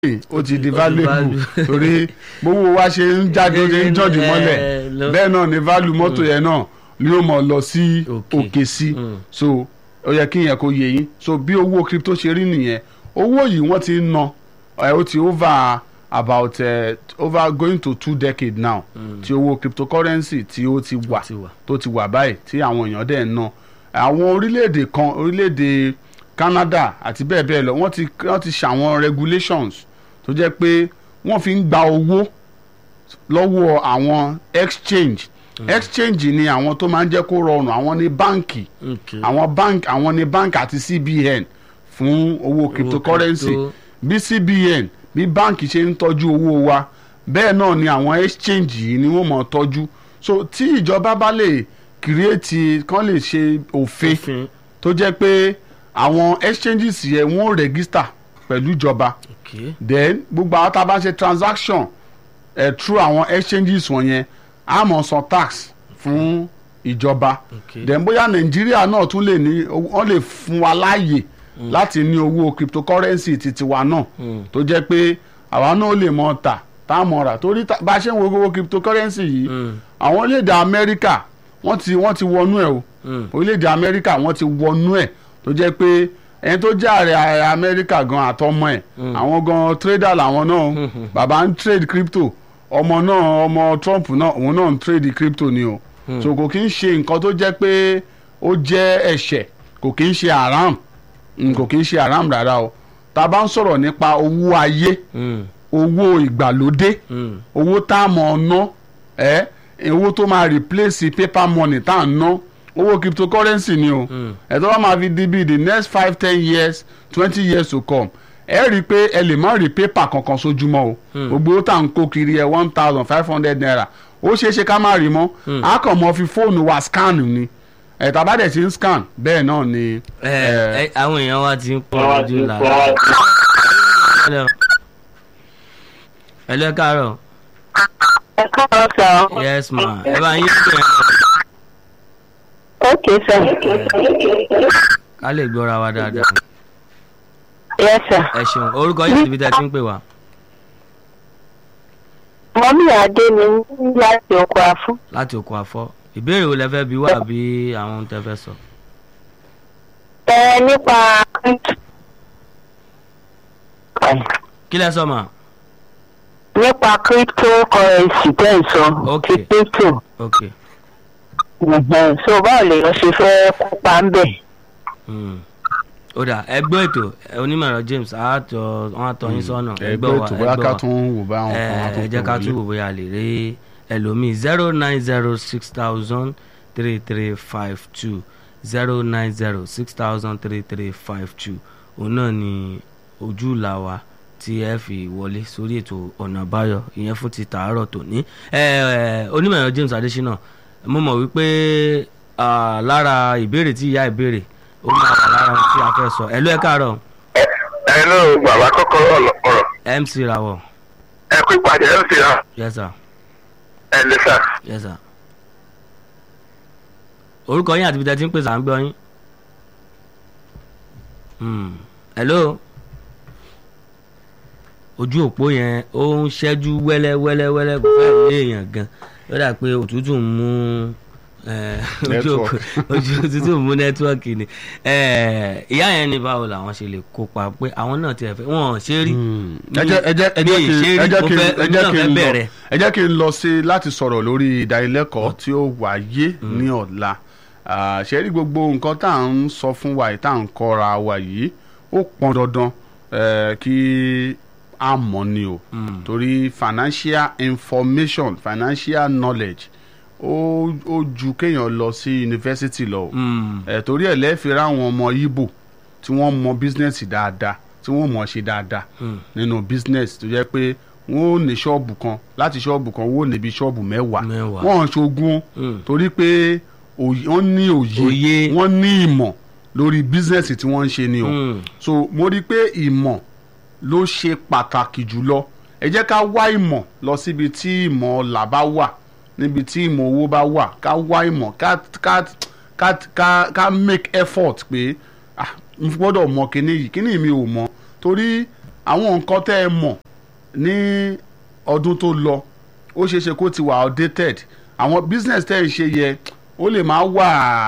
ó ti di Ó ti valuable value. torí gbogbo wa ṣe ń jáde ó ṣe ń jọ́jú mọ́lẹ̀ Eh, lọ- bẹ́ẹ̀ náà ni value mọ́tò yẹn náà ni ó mọ̀ lọ sí Òkè. òkè sí Mm. so ó yẹ kí yẹn kó yé yín so bí owó crypto ṣe rí nìyẹn owó yìí wọ́n ti ń ná ẹ̀ ó ti over about uh, over going to two decades now tí owó cryptocurrency tí ó ti wà ti wà. tó ti wà báyìí tí àwọn èèyàn dẹ̀ ń ná àwọn orílẹ̀-èdè kan orílẹ̀-èdè Canada àti bẹ́ẹ̀ bẹ́ẹ̀ lọ wọ́n ti wọ́n ti ṣàwọn regulations tó jẹ́ pé wọ́n fi ń gba owó lọ́wọ́ àwọn exchange exchange ni àwọn tó máa ń jẹ́ kó rọrùn àwọn ní báǹkì Okay. àwọn bank àwọn ní bank àti CBN fún owó cryptocurrency crypto. bí CBN bí báǹkì ṣe ń tọ́jú owó wa bẹ́ẹ̀ náà ni àwọn exchange yìí ni wọ́n mọ̀ tọ́jú so tí ìjọba bá lè kírètì kán lè ṣe òfin òfin tó jẹ́ pé àwọn exchanges yẹn wọ́n register pẹ̀lú ìjọba okay. then gbogbo àwọn tá a bá ṣe transaction eh, through àwọn exchanges wọ̀nyẹn a máa san tax fún ìjọba Okay. then bóyá nàìjíríà náà tún lè ní wọ́n lè fún wa láàyè láti ní owó cryptocurrency titi wa náà Mm. tó jẹ́ pé àwa náà lè mọ tà tá a mọ̀ rà torí tá- bá a ṣe ń wo owó cryptocurrency yìí Mm. àwọn orílẹ̀-èdè amẹ́ríkà wọ́n ti wọ́n ti wọnú ẹ̀ o Mm. orílẹ̀-èdè amẹ́ríkà wọ́n ti wọnú ẹ̀ tó jẹ́ pé ẹni tó jẹ́ ààrẹ amẹ́ríkà gan àtọmọ ẹ̀ àwọn gan trader làwọn náà bàbá ń trade crypto ọmọ náà ọmọ Trump náà òun náà ń trade crypto ni o so kò kí ń ṣe nǹkan tó jẹ́ pé ó jẹ́ ẹ̀ṣẹ̀ kò kí ń ṣe haram Mm, kò kí ń ṣe haram rárá o tá a bá ń sọ̀rọ̀ nípa owó ayé Mm. owó ìgbàlódé Mm. owó tá a mọ̀ ná ẹ́ owó tó máa replace paper money tá a ná owó cryptocurrency ni o Mm. ẹ̀ tó bá máa fi di bíi the next five ten years twenty years to come ẹ rí i pé ẹ lè má rí paper kankan sójúmọ́ o gbogbo owó tá à ń kó kiri ẹ one thousand five hundred naira ó ṣeé ṣe ká má rí mọ́ a kàn mọ́ fi fóònù wa scan ni ẹ̀ tàbá dẹ̀ ti ń scan bẹ́ẹ̀ náà ni ẹ ẹ̀, ẹ àwọn èèyàn wa ti ń pọ̀ lójú la. Hello. Hello, ẹ káàárọ̀. ẹ káàárọ̀ sà ọ́. yes ma ẹ bá yín bẹ̀rẹ̀ ok sà. ká lè gbọ́ra wa dáadáa. yes sà. ẹ ṣeun orúkọ yìí níbi tẹ́ ẹ ti ń pè wá. mọ́mí adé mi láti oko àfún. láti òkú àfọ́ ìbéèrè wo lẹ fẹ́ bí wá bí àwọn ohun tẹ́ fẹ́ sọ. ẹ nípa kí lẹ sọ mà. nípa cryptocurrency tẹ́ ń sọ Ok. ti crypto ok Mhm. so báwo lèèyàn ṣe fẹ́ kópa ń bẹ̀. Hmm. ó dà ẹgbẹ́ ètò ẹ, onímọ̀ ẹ̀rọ James àátọ̀ wọn àtọ̀ yín sọ́nà ẹgbẹ́ ètò bóyá ká tún wò bá àwọn ẹ kan wá tó ẹ jẹ́ ká pè tún wọlé. wò bóyá lè rí ẹlòmíì zero nine zero six thousand three three five two zero nine zero six thousand three three five two òun náà ni ojú ìlà wa tí ẹ fi wọlé sórí ètò ọ̀nà àbáyọ ìyẹn fún ti tàárọ̀ tòní ẹ ẹ onímọ̀ ẹ̀rọ James Adésínà mo mọ̀ wípé ah, lára ìbéèrè tí ìyá ìbéèrè ó máa wà lára ohun tí a fẹ́ sọ ẹ ló ẹ káàárọ̀ hello bàbá kọ́kọ́rọ́ ọ̀rọ̀ MC Rawọ ẹ kú ìpàdé ẹ ń fi hàn yes sir. ẹ lè sà yes sir. orúkọ yín àti ibi tẹ́ ti ń pèsè à ń gbọ́ yín. Hmm. hello. ojú òpó yẹn ó ń ṣẹ́jú wẹ́lẹ́ wẹ́lẹ́ wẹ́lẹ́ kò fẹ́ lé èèyàn gan ó dà pé òtútù ń mú eh, ojú òpó ojú òtútù ń mú nẹ́tíwọ́ọ̀kì ni Eh, ìyá yẹn ní báwo làwọn ṣe lè kópa pé àwọn náà ti ẹ̀ fẹ́ wọ́n ṣe rí. ẹ jẹ́ ẹ jẹ́ ẹ jẹ́ Mi ì kí ṣe ẹ rí, jẹ́ mo kí fẹ́- ẹ èmi jẹ́ náà kí fẹ́ n lọ bẹ̀rẹ̀. ẹ jẹ́ kí n lọ sí láti sọ̀rọ̀ lórí ìdánilẹ́kọ̀ọ́ tí ó wáyé ní ọ̀la Ah, ṣe rí gbogbo nǹkan tá à ń sọ fún wa yìí tá à ń kọ́ra wa yìí ó pọn dandan eh, kí a mọ̀ ni o torí financial information financial knowledge ó ó ju kéèyàn lọ sí yunifásitì lọ o Hmm. ẹ torí ẹ lẹ́ẹ̀fi ráwọn ọmọ Ìgbò tí wọ́n mọ bísínẹ́sì dáadáa tí wọ́n mọ̀ ṣe dáadáa nínú bísínẹ́sì tó jẹ́ pé wọ́n ò ní ṣọ́ọ̀bù kan láti ṣọ́ọ̀bù kan wọ́n ò níbi ṣọ́ọ̀bù mẹ́wàá Mẹ́wàá. wọ́n ò ṣogun Mm. torí pé òye- wọ́n ní òye Òye. wọ́n ní ìmọ̀ lórí bísínẹ́sì tí wọ́n ń ṣe ni o Mm. so mo rí i pé ìmọ̀ ló ṣe pàtàkì jùlọ ẹ jẹ́ ká wá ìmọ̀ lọ síbi tí ìmọ̀ ọ̀la bá wà níbi tí ìmọ̀ owó bá wà ká wá ìmọ̀ ká ká ká ká ká make effort pé ah n gbọ́dọ̀ mọ kíní yìí kíní mi ò mọ torí àwọn nǹkan tẹ́ ẹ mọ̀ ní ọdún tó lọ ó ṣeé ṣe kó ti wà outdated àwọn business tẹ́ ẹ ṣe yẹ ó lè máa wà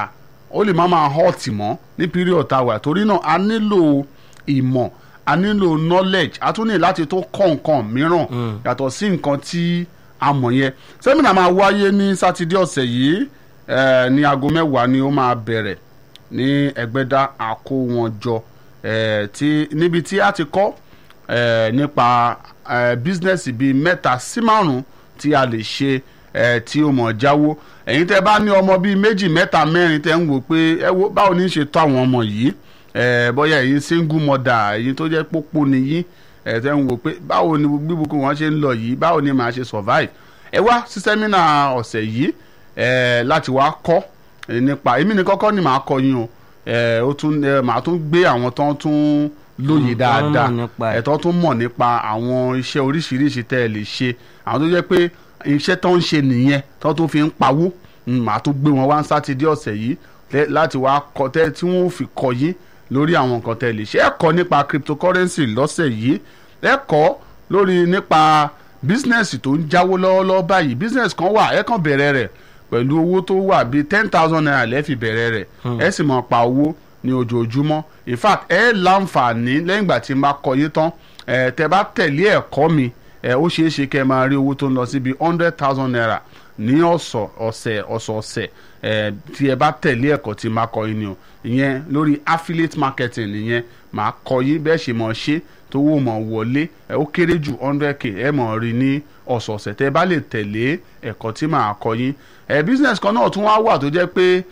ó lè máa máa hot mọ́ ní period tá a wà torí náà a nílò ìmọ̀ a nílò knowledge a tún ní láti tó kọ́ nǹkan mìíràn yàtọ̀ sí nǹkan tí a mọ̀ yẹn sẹ́mínà máa wáyé ní sátidé ọ̀sẹ̀ yìí eh, ní aago mẹ́wàá ni ó máa bẹ̀rẹ̀ ní ẹgbẹ́dá àkówọ́njọ eh, tí níbi tí a ti kọ́ eh, nípa eh, bísínẹ́sì bíi mẹ́ta sí márùn-ún tí a lè ṣe eh, tí ó mọ̀ jáwó ẹ̀yin tẹ́ bá ní ọmọ bíi méjì mẹ́ta mẹ́rin tẹ́ ń wò pé ẹ wo báwo ní í ṣe tọ́ àwọn ọmọ yìí eh, bóyá ẹ̀yin single mother ẹ̀yin tó jẹ́ pópó nìyí ẹ̀ tẹ́ ń wò pé báwo ni bíbukún wọn ṣe ń lọ yìí báwo ni màá ṣe survive ẹ wá sí sẹ́mínà ọ̀sẹ̀ yìí eh, láti wá kọ́ eh, nípa èmi ní kọ́kọ́ ni màá kọ́ yín o eh, ó tún eh, màá tún gbé àwọn tó ń tún lóye Mm, dáadáa wọ́n mọ̀ nípa ẹ̀. ẹ̀ tó tún mọ̀ nípa àwọn iṣẹ́ oríṣiríṣi tẹ́ ẹ lè ṣe àwọn tó jẹ́ pé iṣẹ́ tó ń ṣe nìyẹn tó tún fi ń pawó Mm, màá tún gbé wọn wá ń sátidé ọ̀sẹ̀ yìí tẹ́- láti wá kọ́ tẹ́ tí wọ́n fi kọ́ yín lórí àwọn nǹkan tẹ́ ẹ lè ṣe ẹ kọ́ nípa cryptocurrency lọ́sẹ̀ yìí ẹ kọ́ lórí nípa bísínẹ́sì tó ń jáwó lọ́wọ́lọ́wọ́ báyìí bísínẹ́sì kan wà ẹ kàn bẹ̀rẹ̀ rẹ̀ pẹ̀lú owó tó wà bíi ten thousand naira lẹ́ẹ̀ fi bẹ̀rẹ̀ rẹ̀ ẹ sì máa pa owó ní ojoojúmọ́ in fact ẹ láǹfààní lẹ́yìn ìgbà tí n bá kọ́ yín tán ẹ tẹ́ bá tẹ̀lé ẹ̀kọ́ mi ẹ ó ṣeé ṣe kẹ́ ẹ máa rí owó tó ń lọ síbi hundred thousand naira ní ọ̀sọ̀ ọ̀sẹ̀ ọ̀sọ̀ọ̀sẹ̀ ẹ tí ẹ bá tẹ̀lé ẹ̀kọ́ tí n bá kọ́ yín ni o ìyẹn lórí affiliate marketing nìyẹn màá kọ́ yín bẹ́ẹ̀ ṣe mọ̀ ṣe tó wò mọ̀ wọlé ẹ ó kéré jù hundred k ẹ mọ̀ rí ní ọ̀sọ̀ọ̀sẹ̀ tẹ́ ẹ bá lè tẹ̀lé ẹ̀kọ́ tí màá kọ́ yín ẹ business kan náà tún wá wà tó jẹ́ pé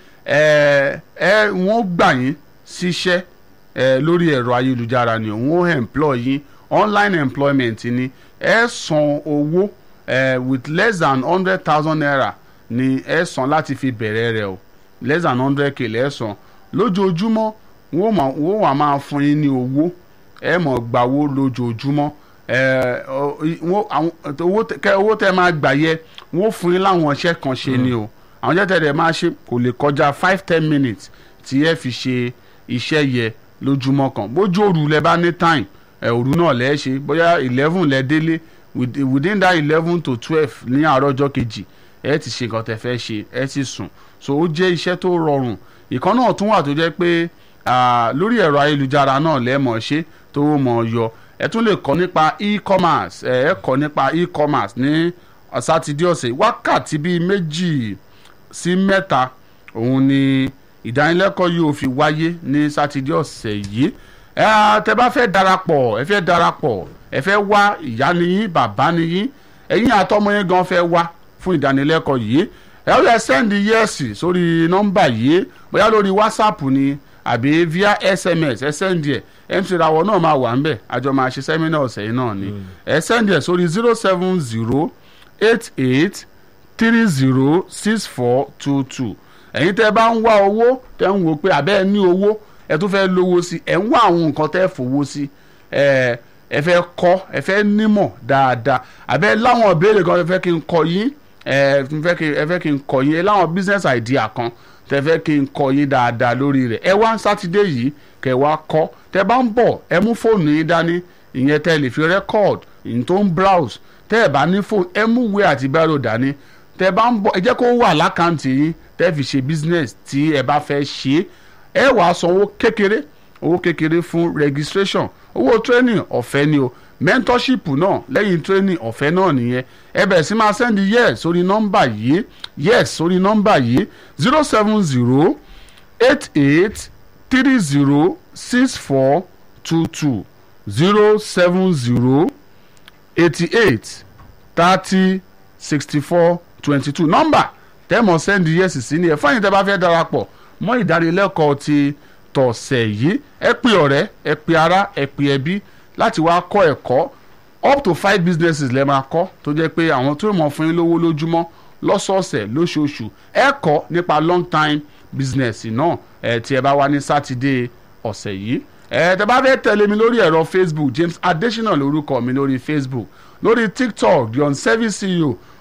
ẹ ẹ wọ́n gbà yín síṣẹ́ ẹ lórí ẹ̀rọ ayélujára ni òun ó employ yín online employment ni ẹ san owó ẹ with less than hundred thousand naira ni ẹ san láti fi bẹ̀rẹ̀ rẹ̀ o less than hundred k lẹ́ san lójoojúmọ́ wọ́n máa- wọ́n wà máa fún yín ní owó ẹ mọ̀ gbàwó lójoojúmọ́ ẹ ọ- wọ́n- àwọn- owó tẹ- kẹ- owó tẹ máa gbà yẹ wọ́n fún yín láwọn iṣẹ́ kan ṣe ni o àwọn iṣẹ́ tẹ̀lé máa ṣe kò lè kọjá five ten minutes tí ẹ fi ṣe iṣẹ́ yẹ lójúmọ́ kan bójú òru lẹ bá ní time ẹ òru náà lẹ ṣe bóyá eleven lẹ délé with- within that eleven to twelve ní àárọ̀ ọjọ́ kejì ẹ ti ṣe nǹkan tẹ fẹ́ ṣe ẹ ti sùn so ó jẹ́ iṣẹ́ tó rọrùn ìkan náà tún wà tó jẹ́ pé ah, lórí ẹ̀rọ ayélujára náà lẹ́ẹ̀mọ̀ ṣe tó mọ̀ yọ ẹ tún lè kọ́ nípa e-commerce ẹ ẹ kọ́ nípa e-commerce ní sátidé ọ̀sẹ̀ wákàtí bíi méjì sí mẹ́ta òun ni ìdánilẹ́kọ̀ọ́ yìí ò fi wáyé ní sátidé ọ̀sẹ̀ yìí ẹ á, tẹ bá fẹ́ darapọ̀ ẹ fẹ́ darapọ̀ ẹ fẹ́ wá ìyá niyín bàbá niyín ẹ̀yin àtọmọ yẹn gan fẹ́ wá fún ìdánilẹ́kọ̀ọ́ yìí ẹ ó yẹ sẹ́ndì yẹ́ẹ̀sì sórí nọ́mbà yìí bóyá lórí whatsapp ni àbí via sms ẹ sẹ́ndì ẹ̀ mc rawọ náà máa wà ńbẹ̀ àjọ máa ṣe sẹ́mínà ọ̀sẹ̀ yìí náà ni ẹ sẹ́ndì ẹ̀ sórí zero seven zero eight eight three zero six four two two ẹ̀yin tẹ́ bá ń wá owó tẹ́ ń wò pé àbẹ́ ẹ ní owó ẹ tún fẹ́ lówó sí ẹ ń wá àwọn nǹkan tẹ́ fowó sí ẹ ẹ fẹ́ kọ́ ẹ fẹ́ nímọ̀ dáadáa àbẹ́ láwọn ìbéèrè kan ẹ fẹ́ kí n kọ́ yín ẹ fẹ́ kí ẹ fẹ́ kí n kọ́ yín ẹ láwọn business idea kan tẹ́ fẹ́ kí n kọ́ yín dáadáa lórí rẹ̀ ẹ wá sátidé yìí kẹ́ wá kọ́ tẹ́ bá ń bọ̀ ẹ mú fóònù yín dání ìyẹn tẹ́ lè fi record ìyẹn tó ń browse tẹ́ ẹ bá ní fóònù ẹ mú ìwé àti bírò dání tẹ́ bá ń bọ̀ ẹ jẹ́ kó wà lákàntì yín tẹ́ fi ṣe business tí ẹ bá fẹ́ ṣe é ẹ wàá san owó kékeré owó kékeré fún registration owó training ọ̀fẹ́ ni o mentorship náà lẹ́yìn training ọ̀fẹ́ náà nìyẹn ẹ bẹ̀rẹ̀ sí máa send yes sórí nọ́mbà yìí yes sórí nọ́mbà yìí zero seven zero eight eight three zero six four two two zero seven zero eighty eight thirty sixty four twenty two nọ́mbà tẹ́mọ̀ sẹ́ndì yẹ́sì sí ni ẹ̀ fáyín tẹ́ bá fẹ́ darapọ̀ mọ́ ìdánilẹ́kọ̀ọ́ ti tọ̀sẹ̀ yìí ẹ pè ọ̀rẹ́ ẹ pè ará ẹ pè ẹbí láti wá kọ́ ẹ̀kọ́ up to five businesses lẹ́ máa kọ́ tó jẹ́ pé àwọn tó mọ̀ fún yín lówó lójúmọ́ lọ́sọ̀ọ̀sẹ̀ lóṣooṣù ẹ kọ́ nípa long time business náà ẹ tí ẹ bá wá ní sátidé ọ̀sẹ̀ yìí ẹ tẹ́ bá fẹ́ tẹ̀lé mi lórí ẹ̀rọ facebook james adesina lórúkọ mi lórí facebook lórí tiktok the unservice ceo